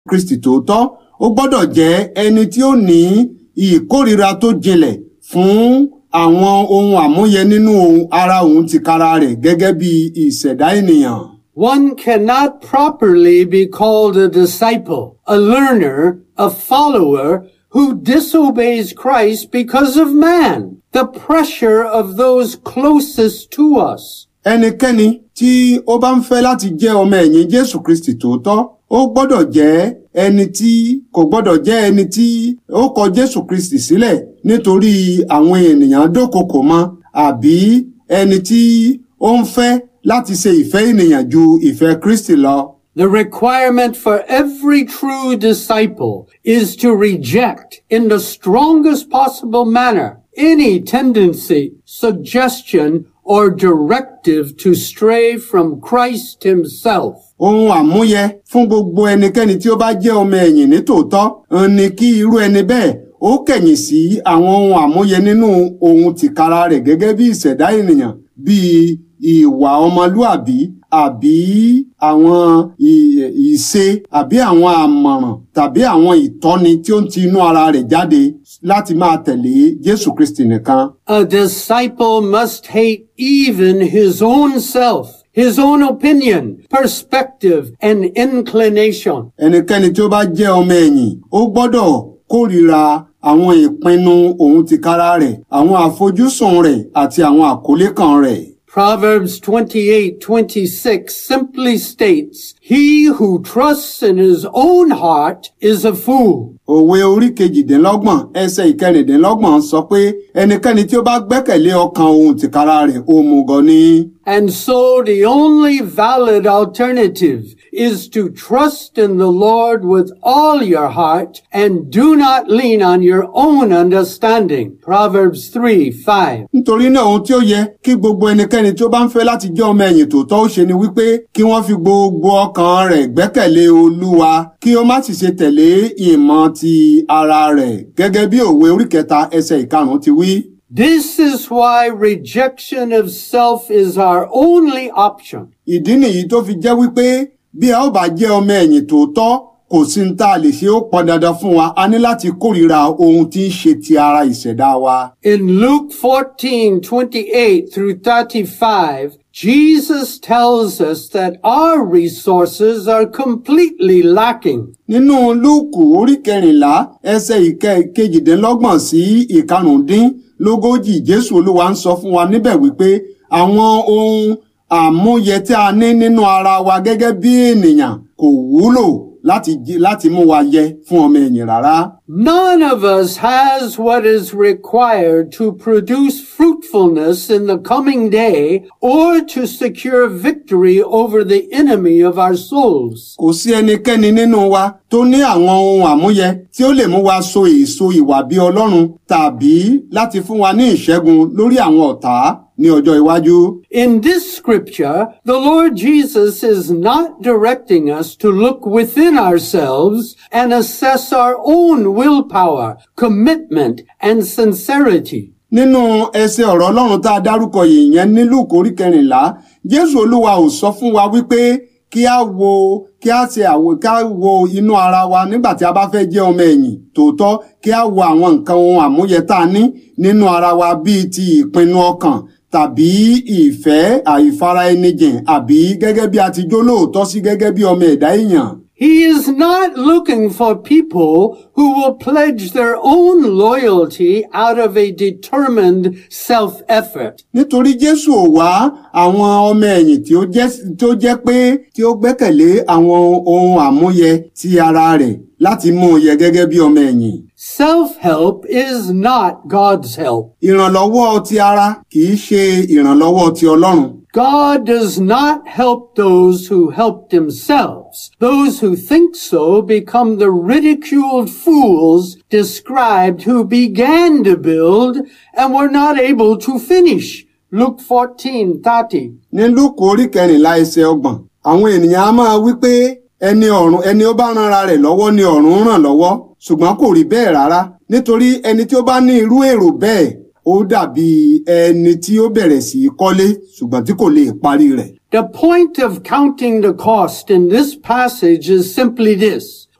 kristi tòótọ́ ó gbọ́dọ̀ jẹ́ ẹni tí ó ní ìkórira tó jinlẹ̀ fún àwọn ohun àmúyẹ nínú ohun ara òun tìkára rẹ̀ gẹ́gẹ́ bí ìṣẹ̀dá ènìyàn. One cannot properly be called a disciple, a learner, a follower who disobeys Christ because of man, the pressure of those closest to us. ẹnikẹ́ni tí ó bá ń fẹ́ láti jẹ́ ọmọ ẹ̀yìn jésù kristi tòótọ́ ó gbọ́dọ̀ jẹ́ ẹni tí kò gbọ́dọ̀ jẹ́ ẹni tí ó kọ jésù kristi sílẹ̀ nítorí àwọn ènìyàn dókòkò mọ́ àbí ẹni tí ó ń fẹ́ láti ṣe ìfẹ́ ènìyàn ju ìfẹ́ kristi lọ. The requirement for every true disciple is to reject in the strongest possible manner any tendency, suggestion, or directive to stray from Christ himself. ohun àmúyẹ fún gbogbo ẹnikẹ́ni tí ó bá jẹ́ ọmọ ẹ̀yìn ní tòótọ́ ń ní kí irú ẹni bẹ́ẹ̀ ó kẹ̀yìn sí àwọn ohun àmúyẹ nínú ohun tìkára rẹ̀ gẹ́gẹ́ bí ìṣẹ̀dá ènìyàn bíi ìwà ọmọlúàbí àbí àwọn ì- ìṣe àbí àwọn àmọ̀ràn tàbí àwọn ìtọ́ni tí ó ń ti inú ara rẹ̀ jáde láti máa tẹ̀lé Jésù Kristi nìkan. A disciple must hate even his own self, his own opinion, perspective, and inclination. ẹnikẹ́ni tí ó bá jẹ́ ọmọ ẹ̀yìn ó gbọ́dọ̀ kórìíra àwọn ìpinnu òun tìkára rẹ̀ àwọn àfojúsùn rẹ̀ àti àwọn àkólé kan rẹ̀. Proverbs 28:26 simply states, "He who trusts in his own heart is a fool." òwe orí kejìdínlọ́gbọ̀n ẹsẹ̀ ìkẹrìndínlọ́gbọ̀n sọ pé ẹnikẹ́ni tí ó bá gbẹ́kẹ̀lé ọkàn òun tìkára rẹ̀ òmùgọ̀ ni. And so the only valid alternative is to trust in the Lord with all your heart and do not lean on your own understanding. Proverbs 3, 5. nítorí náà ohun tí ó yẹ kí gbogbo ẹnikẹ́ni tí ó bá ń fẹ́ láti jẹ́ ọmọ ẹ̀yìn tòótọ́ ó ṣe ni wípé kí wọ́n fi gbogbo ọkàn rẹ̀ gbẹ́kẹ̀lé olúwa kí ó má sì ṣe tẹ̀lé ìmọ̀ ti ara rẹ̀ gẹ́gẹ́ bí òwe orí kẹta ẹsẹ̀ ìkarùn-ún ti wí. This is why rejection of self is our only option. ìdí nìyí tó fi jẹ́ wípé bí a ó bá jẹ́ ọmọ ẹ̀yìn tòótọ́ kò sí ní tá a lè ṣe ó pọn dandan fún wa a ní láti kórìíra ohun tí ń ṣe ti ara ìṣẹ̀dá wa. In Luke 14, 28 through 35, Jesus tells us that our resources are completely lacking. nínú lúùkù orí kẹrìnlá ẹsẹ̀ ìkẹ kejìdínlọ́gbọ̀n sí ìkarùndínlógójì jésù olúwa ń sọ fún wa níbẹ̀ wípé àwọn ohun àmúyẹ tí a ní nínú ara wa gẹ́gẹ́ bí ènìyàn kò wúlò láti jí- láti mú wa yẹ fún ọmọ ẹ̀yìn rárá. None of us has what is required to produce fruitfulness in the coming day or to secure victory over the enemy of our souls. kò sí ẹnikẹ́ni nínú wa tó ní àwọn ohun àmúyẹ tí ó lè mú wa so èso ìwà bí ọlọ́run tàbí láti fún wa ní ìṣẹ́gun lórí àwọn ọ̀tá ní ọjọ́ iwájú. In this scripture, the Lord Jesus is not directing us to look within ourselves and assess our own willpower, commitment, and sincerity. nínú ẹsẹ̀ ọ̀rọ̀ ọlọ́run tá a dárúkọ yìí yẹn ní Lúùkù orí kẹrìnlá jésù olúwa ò sọ fún wa wípé kí a wo kí a ṣe àwo kí a wo inú ara wa nígbà tí a bá fẹ́ jẹ́ ọmọ ẹ̀yìn tòótọ́ kí a wo àwọn nǹkan ohun àmúyẹ tá a ní nínú ara wa bíi ti ìpinnu ọkàn tàbí ìfẹ́ àìfara ẹni jìn àbí gẹ́gẹ́ bí a ti jó lóòótọ́ sí gẹ́gẹ́ bí ọmọ ẹ̀dá èèyàn. He is not looking for people who will pledge their own loyalty out of a determined self-effort. nítorí jésù ò wá àwọn ọmọ ẹ̀yìn tí ó jẹ́ tí ó jẹ́ pé tí ó gbẹ́kẹ̀lé àwọn ohun àmúyẹ ti ara rẹ̀ láti mú un yẹ gẹ́gẹ́ bí ọmọ ẹ̀yìn. Self-help is not God's help. ìrànlọ́wọ́ ti ara kì í ṣe ìrànlọ́wọ́ ti ọlọ́run. God does not help those who help themselves. Those who think so become the ridiculed fools described who began to build and were not able to finish. Luke 14:30. ní lúùkù orí kẹrìnlá ẹsẹ̀ ọgbọ̀n àwọn ènìyàn á máa wí pé ẹni ọ̀run ẹni ó bá ran ara rẹ̀ lọ́wọ́ ni ọ̀run ń ràn lọ́wọ́ ṣùgbọ́n kò rí bẹ́ẹ̀ rárá nítorí ẹni tí ó bá ní irú èrò bẹ́ẹ̀ ó dàbí ẹni tí ó bẹ̀rẹ̀ sí í kọ́lé ṣùgbọ́n tí kò lè parí rẹ̀. The point of counting the cost in this passage is simply this.